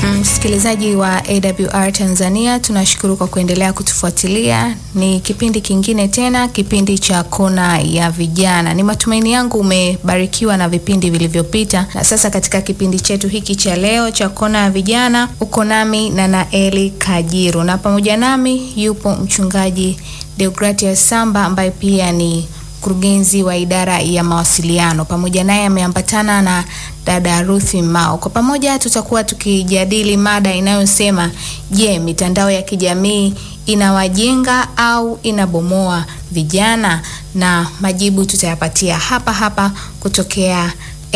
Msikilizaji wa AWR Tanzania, tunashukuru kwa kuendelea kutufuatilia. Ni kipindi kingine tena, kipindi cha Kona ya Vijana. Ni matumaini yangu umebarikiwa na vipindi vilivyopita, na sasa katika kipindi chetu hiki cha leo cha Kona ya Vijana uko nami na Naeli Kajiru, na pamoja nami yupo mchungaji Deogratias Samba ambaye pia ni mkurugenzi wa idara ya mawasiliano. Pamoja naye ameambatana na dada Ruthi Mao. Kwa pamoja tutakuwa tukijadili mada inayosema je, mitandao ya kijamii inawajenga au inabomoa vijana? Na majibu tutayapatia hapa hapa kutokea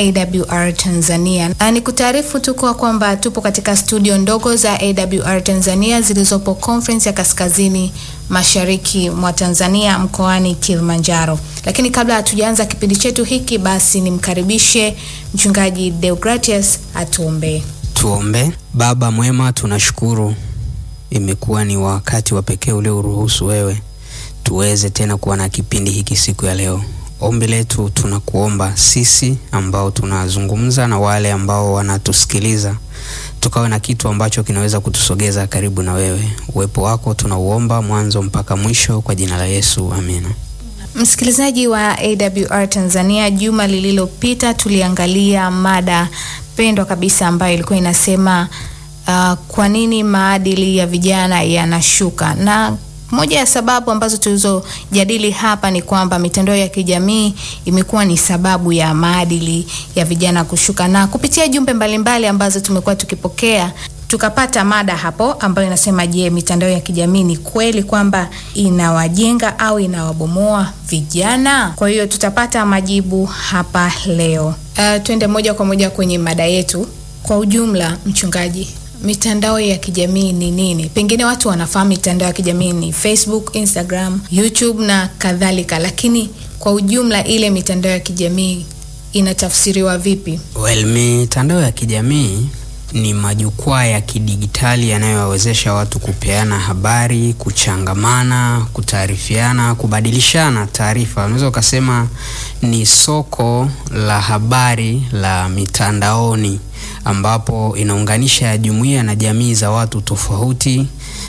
AWR Tanzania. Na ni kutaarifu tu kwa kwamba tupo katika studio ndogo za AWR Tanzania zilizopo Conference ya Kaskazini Mashariki mwa Tanzania mkoani Kilimanjaro. Lakini kabla hatujaanza kipindi chetu hiki, basi nimkaribishe mchungaji Deogratias atuombee. Tuombe. Baba mwema, tunashukuru, imekuwa ni wakati wa pekee ulioruhusu wewe tuweze tena kuwa na kipindi hiki siku ya leo. Ombi letu tunakuomba sisi ambao tunazungumza na wale ambao wanatusikiliza, tukawe na kitu ambacho kinaweza kutusogeza karibu na wewe. Uwepo wako tunauomba mwanzo mpaka mwisho, kwa jina la Yesu, amina. Msikilizaji wa AWR Tanzania, juma lililopita tuliangalia mada pendwa kabisa ambayo ilikuwa inasema uh, kwa nini maadili ya vijana yanashuka na moja ya sababu ambazo tulizojadili hapa ni kwamba mitandao ya kijamii imekuwa ni sababu ya maadili ya vijana kushuka, na kupitia jumbe mbalimbali ambazo tumekuwa tukipokea tukapata mada hapo ambayo inasema, je, mitandao ya kijamii ni kweli kwamba inawajenga au inawabomoa vijana? Kwa hiyo tutapata majibu hapa leo. Uh, twende moja kwa moja kwenye mada yetu. Kwa ujumla, mchungaji, mitandao ya kijamii ni nini? Pengine watu wanafahamu mitandao ya kijamii ni Facebook, Instagram, YouTube na kadhalika, lakini kwa ujumla ile mitandao ya kijamii inatafsiriwa vipi? Well, mitandao ya kijamii ni majukwaa ya kidigitali yanayowawezesha watu kupeana habari, kuchangamana, kutaarifiana, kubadilishana taarifa. Unaweza ukasema ni soko la habari la mitandaoni ambapo inaunganisha jumuiya na jamii za watu tofauti.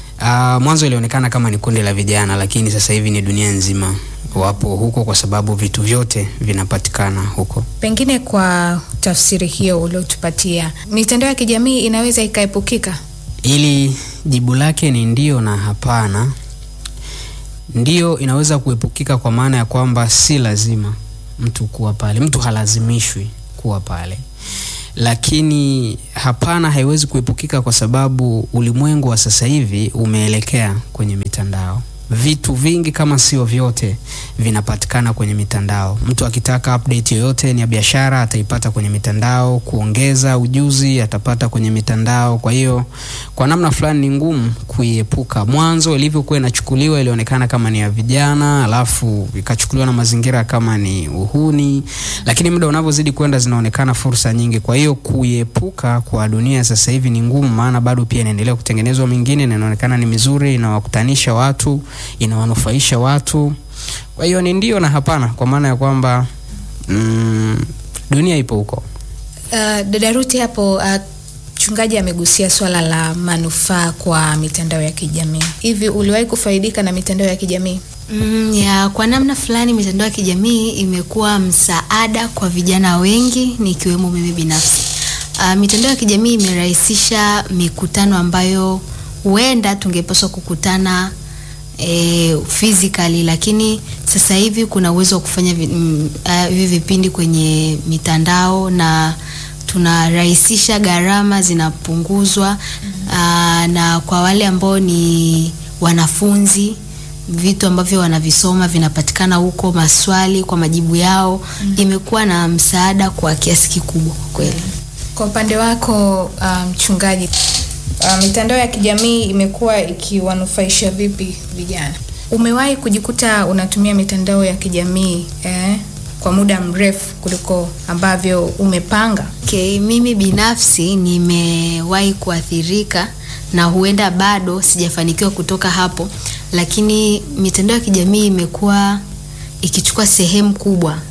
Uh, mwanzo ilionekana kama ni kundi la vijana, lakini sasa hivi ni dunia nzima wapo huko, kwa sababu vitu vyote vinapatikana huko. Pengine kwa tafsiri hiyo uliotupatia, mitandao ya kijamii inaweza ikaepukika? Ili jibu lake ni ndio na hapana. Ndio, inaweza kuepukika kwa maana ya kwamba si lazima mtu kuwa pale, mtu halazimishwi kuwa pale lakini hapana, haiwezi kuepukika kwa sababu ulimwengu wa sasa hivi umeelekea kwenye mitandao. Vitu vingi kama sio vyote vinapatikana kwenye mitandao. Mtu akitaka update yoyote ni ya biashara ataipata kwenye mitandao, kuongeza ujuzi atapata kwenye mitandao. Kwa hiyo kwa namna fulani ni ngumu kuiepuka. Mwanzo ilivyokuwa inachukuliwa ilionekana kama ni ya vijana, alafu ikachukuliwa na mazingira kama ni uhuni, lakini muda unavyozidi kwenda zinaonekana fursa nyingi. Kwa hiyo kuiepuka kwa dunia sasa hivi ni ngumu, maana bado pia inaendelea kutengenezwa mingine na inaonekana ni mizuri, inawakutanisha watu inawanufaisha watu. Kwa hiyo ni ndio na hapana, kwa maana ya kwamba mm, dunia ipo huko. Uh, dada Ruti hapo mchungaji uh, amegusia swala la manufaa kwa mitandao ya kijamii. Hivi uliwahi kufaidika na mitandao ya kijamii? Mm, ya kwa namna fulani mitandao ya kijamii imekuwa msaada kwa vijana wengi nikiwemo mimi binafsi. Uh, mitandao ya kijamii imerahisisha mikutano ambayo huenda tungepaswa kukutana E, physically lakini sasa hivi kuna uwezo wa kufanya hivi uh, vipindi kwenye mitandao na tunarahisisha, gharama zinapunguzwa. Uh, na kwa wale ambao ni wanafunzi vitu ambavyo wanavisoma vinapatikana huko, maswali kwa majibu yao. mm -hmm. Imekuwa na msaada kwa kiasi kikubwa kweli. Kwa upande wako mchungaji, um, Uh, mitandao ya kijamii imekuwa ikiwanufaisha vipi vijana? Umewahi kujikuta unatumia mitandao ya kijamii eh, kwa muda mrefu kuliko ambavyo umepanga? Okay, mimi binafsi nimewahi kuathirika na huenda bado sijafanikiwa kutoka hapo, lakini mitandao ya kijamii imekuwa ikichukua sehemu kubwa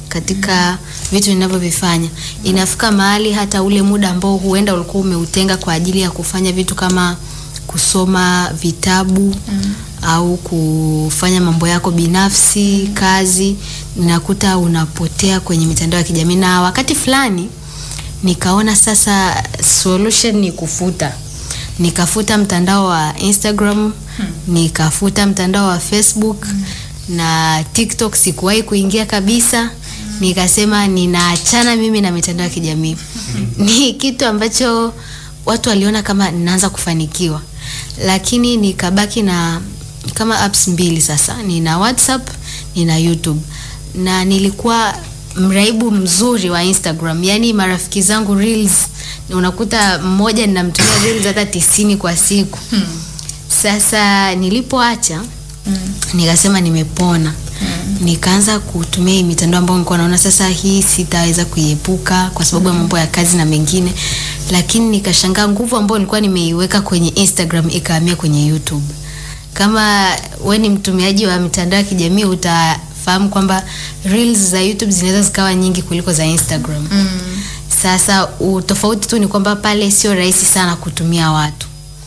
katika vitu ninavyovifanya. Inafika mahali hata ule muda ambao huenda ulikuwa umeutenga kwa ajili ya kufanya vitu kama kusoma vitabu au kufanya mambo yako binafsi, kazi, ninakuta unapotea kwenye mitandao ya kijamii, na wakati fulani nikaona sasa solution ni kufuta. Nikafuta mtandao wa Instagram, nikafuta mtandao wa Facebook na TikTok sikuwahi kuingia kabisa. Nikasema ninaachana mimi na mitandao ya kijamii. Ni kitu ambacho watu waliona kama ninaanza kufanikiwa, lakini nikabaki na kama apps mbili sasa. Nina WhatsApp, nina YouTube na nilikuwa mraibu mzuri wa Instagram, yaani marafiki zangu reels, unakuta mmoja ninamtumia reels hata tisini kwa siku. Sasa nilipoacha nikasema nimepona, nikaanza kutumia hii mitandao ambayo nilikuwa naona sasa hii sitaweza kuiepuka kwa sababu ya mambo ya kazi na mengine, lakini nikashangaa nguvu ambayo nilikuwa nimeiweka kwenye Instagram ikahamia kwenye YouTube. Kama we ni mtumiaji wa mitandao ya kijamii utafahamu kwamba reels za YouTube zinaweza zikawa nyingi kuliko za Instagram. Sasa utofauti tu ni kwamba pale sio rahisi sana kutumia watu.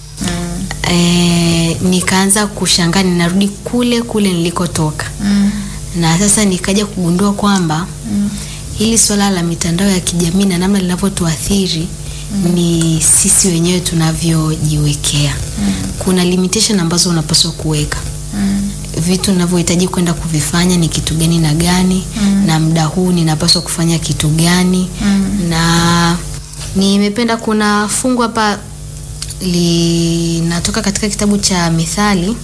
E, nikaanza kushangaa ninarudi kule kule nilikotoka. Na sasa nikaja kugundua kwamba hili swala la mitandao ya kijamii na namna linavyotuathiri ni sisi wenyewe tunavyojiwekea. Kuna limitation ambazo unapaswa kuweka vitu ninavyohitaji kwenda kuvifanya ni kitu gani na gani, na muda huu ninapaswa kufanya kitu gani. Na nimependa, kuna fungu hapa linatoka katika kitabu cha Mithali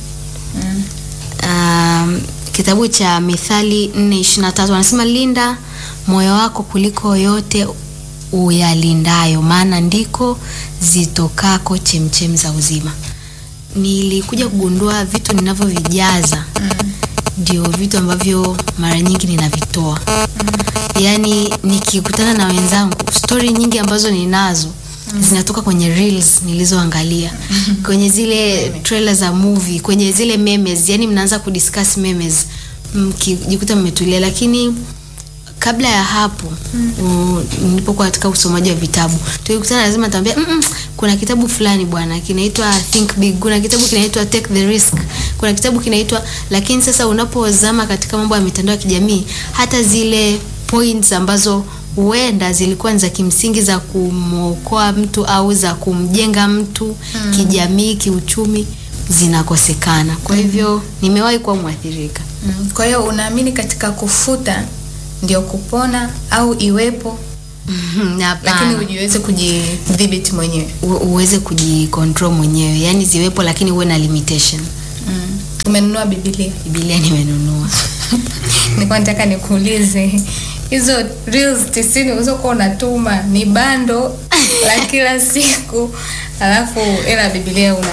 um, kitabu cha Mithali 4:23 anasema, linda moyo wako kuliko yote uyalindayo, maana ndiko zitokako chemchem za uzima. Nilikuja kugundua vitu ninavyovijaza ndio vitu ambavyo mara nyingi ninavitoa. Yaani nikikutana na wenzangu, stori nyingi ambazo ninazo zinatoka kwenye reels nilizoangalia, kwenye zile trailer za movie, kwenye zile memes. Yani mnaanza kudiscuss memes mkijikuta mmetulia, lakini kabla ya hapo mm. nilipokuwa katika usomaji wa vitabu tulikutana, lazima nitaambia mm -mm, kuna kitabu fulani bwana kinaitwa Think Big, kuna kitabu kinaitwa Take the Risk, kuna kitabu kinaitwa. Lakini sasa unapozama katika mambo ya mitandao ya kijamii, hata zile points ambazo huenda zilikuwa ni za kimsingi za kumwokoa mtu au za kumjenga mtu mm. kijamii, kiuchumi zinakosekana. Kwa hivyo nimewahi kuwa mwathirika. Mm. Kwa hiyo unaamini katika kufuta ndio kupona au iwepo lakini ujiweze kujidhibiti mwenyewe, U, uweze kujicontrol mwenyewe, yani ziwepo, lakini uwe na limitation. Mm. Umenunua Biblia? Biblia nimenunua. Nilikuwa nataka nikuulize hizo reels tisini ulizokuwa unatuma ni bando la kila siku, alafu ila Biblia una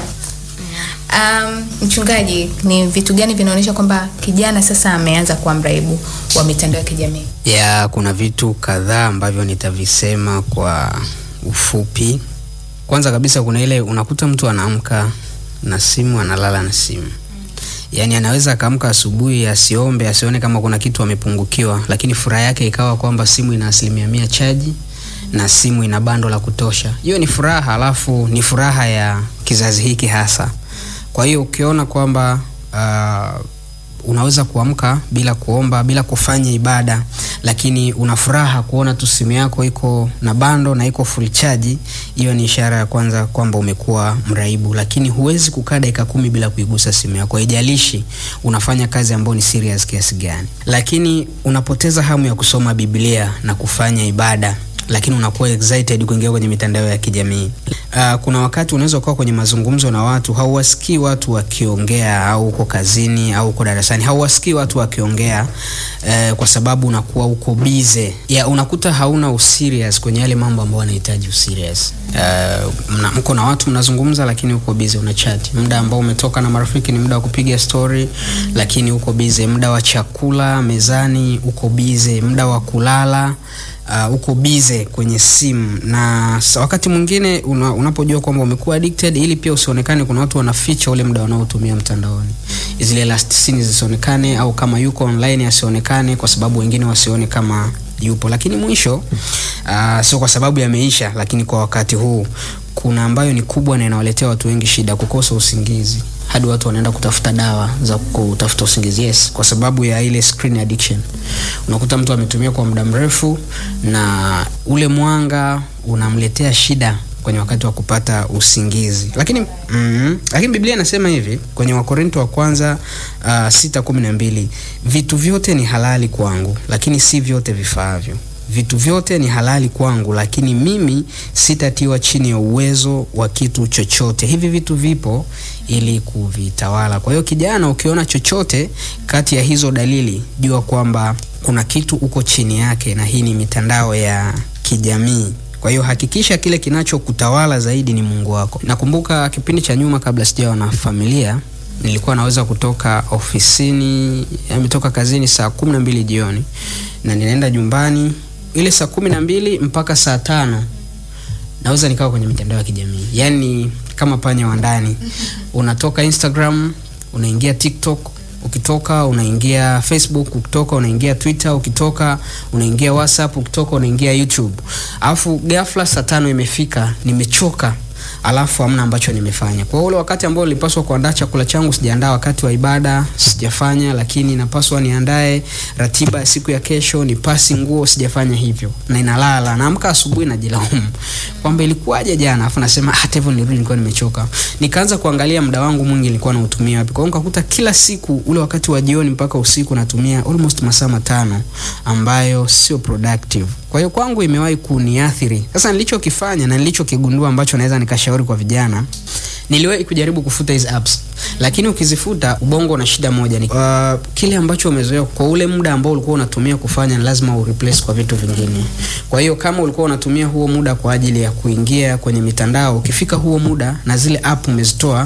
Um, mchungaji, ni vitu gani vinaonyesha kwamba kijana sasa ameanza kuwa mraibu wa mitandao ya kijamii? ya kuna vitu kadhaa ambavyo nitavisema kwa ufupi. Kwanza kabisa, kuna ile unakuta mtu anaamka na simu, analala na simu. Yaani anaweza akaamka asubuhi asiombe, asione kama kuna kitu amepungukiwa, lakini furaha yake ikawa kwamba simu ina asilimia mia chaji na simu ina bando la kutosha. Hiyo ni furaha, alafu ni furaha ya kizazi hiki hasa. Kwa hiyo ukiona kwamba uh, unaweza kuamka bila kuomba bila kufanya ibada, lakini una furaha kuona tu simu yako iko na bando na iko full charge, hiyo ni ishara ya kwanza kwamba umekuwa mraibu. Lakini huwezi kukaa dakika kumi bila kuigusa simu yako, haijalishi unafanya kazi ambayo ni serious kiasi gani, lakini unapoteza hamu ya kusoma Biblia na kufanya ibada lakini unakuwa excited kuingia kwenye mitandao ya kijamii. Uh, kuna wakati unaweza kuwa kwenye mazungumzo na watu hauwasikii watu wakiongea, au uko kazini au uko darasani hauwasikii watu wakiongea uh, kwa sababu unakuwa uko busy ya unakuta hauna userious kwenye yale mambo ambayo yanahitaji userious. Uh, mna, mko na watu mnazungumza, lakini uko busy una chat. Muda ambao umetoka na marafiki ni muda wa kupiga story, lakini uko busy. Muda wa chakula mezani uko busy. Muda wa kulala uh, uko bize kwenye simu na sa- wakati mwingine una, unapojua kwamba umekuwa addicted ili pia usionekane kuna watu wanaficha ule muda wanaotumia mtandaoni zile last scene zisionekane au kama yuko online asionekane kwa sababu wengine wasione kama yupo lakini mwisho uh, sio kwa sababu yameisha lakini kwa wakati huu kuna ambayo ni kubwa na inawaletea watu wengi shida kukosa usingizi hadi watu wanaenda kutafuta dawa za kutafuta usingizi yes kwa sababu ya ile screen addiction unakuta mtu ametumia kwa muda mrefu na ule mwanga unamletea shida kwenye wakati wa kupata usingizi lakini mm, lakini biblia inasema hivi kwenye wakorinto wa kwanza uh, sita kumi na mbili vitu vyote ni halali kwangu lakini si vyote vifaavyo vitu vyote ni halali kwangu lakini mimi sitatiwa chini ya uwezo wa kitu chochote hivi vitu vipo ili kuvitawala kwa hiyo kijana ukiona chochote kati ya hizo dalili jua kwamba kuna kitu uko chini yake na hii ni mitandao ya kijamii kwa hiyo hakikisha kile kinachokutawala zaidi ni mungu wako nakumbuka kipindi cha nyuma kabla sijawa na familia nilikuwa naweza kutoka ofisini ametoka kazini saa kumi na mbili jioni na ninaenda nyumbani ile saa kumi na mbili mpaka saa tano naweza nikawa kwenye mitandao ya kijamii yaani kama panya wa ndani unatoka instagram unaingia tiktok ukitoka unaingia facebook ukitoka unaingia twitter ukitoka unaingia whatsapp ukitoka unaingia youtube alafu ghafla saa tano imefika nimechoka alafu hamna ambacho nimefanya kwa hiyo ule wakati ambao nilipaswa kuandaa chakula changu sijaandaa wakati wa ibada sijafanya lakini napaswa niandae ratiba ya siku ya kesho nipasi nguo sijafanya hivyo na inalala naamka asubuhi najilaumu kwamba ilikuwaje jana alafu nasema hata hivyo nirudi nilikuwa nimechoka nikaanza kuangalia muda wangu mwingi nilikuwa nautumia wapi kwa hiyo nikakuta kila siku ule wakati wa jioni mpaka usiku natumia almost masaa matano ambayo sio productive kwa hiyo kwangu imewahi kuniathiri sasa nilichokifanya na nilichokigundua ambacho naweza nikashauri kwa vijana niliwahi kujaribu kufuta hizi apps lakini ukizifuta ubongo una shida moja ni uh, kile ambacho umezoea kwa ule muda ambao ulikuwa unatumia kufanya ni lazima ureplace kwa vitu vingine kwa hiyo kama ulikuwa unatumia huo muda kwa ajili ya kuingia kwenye mitandao ukifika huo muda na zile app umezitoa